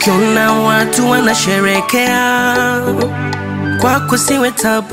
Ukiona watu wanasherekea kwako siwe tabu,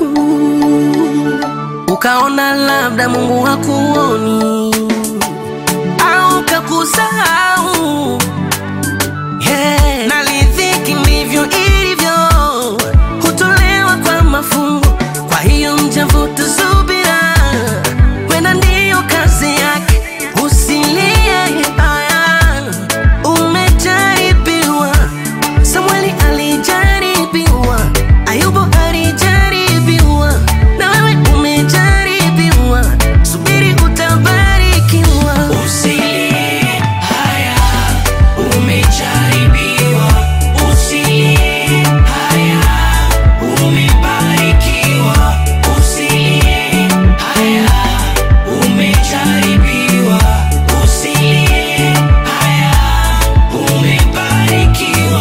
ukaona labda Mungu hakuoni au kakusahau. Hey, na riziki ndivyo ilivyo, hutolewa kwa mafungu. Kwa hiyo mjavuta subira, wenda ndiyo kazi yake. Usilie haya, umejaribiwa. Samueli alijaribiwa, Ayubu alijaribiwa, na wewe umejaribiwa. Subiri utabarikiwa. Usilie haya, umejaribiwa. Usilie haya, umebarikiwa. Usilie haya, umejaribiwa. Usilie haya, umebarikiwa.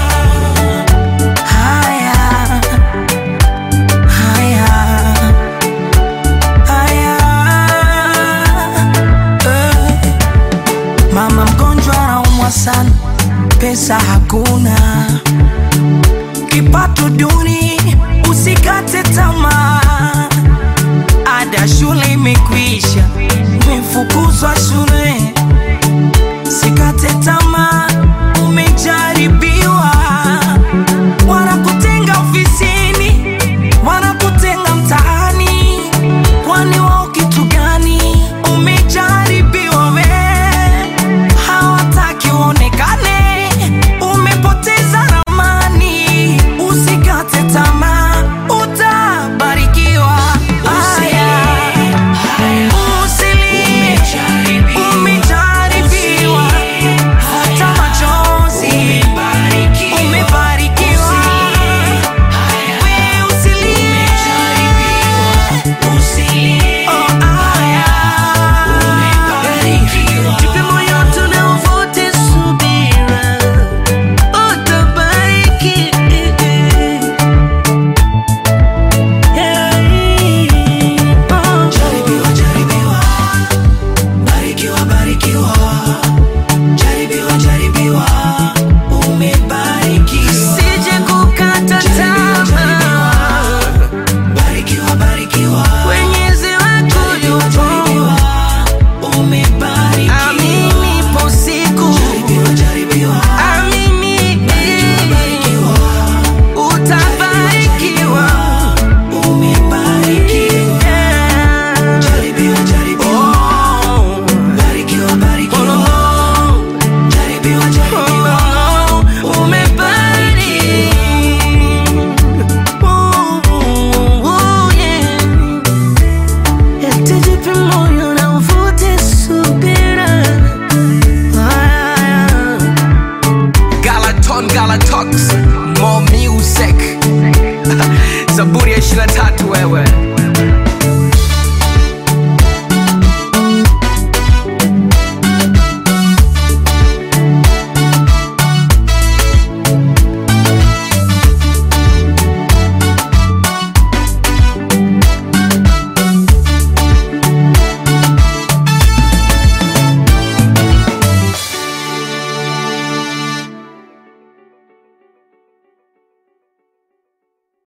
Haya, haya, haya, eh. Mama mgonjwa anaumwa sana, pesa hakuna, kipato duni, usikate tamaa. Ada shule imekwisha, umefukuzwa shule,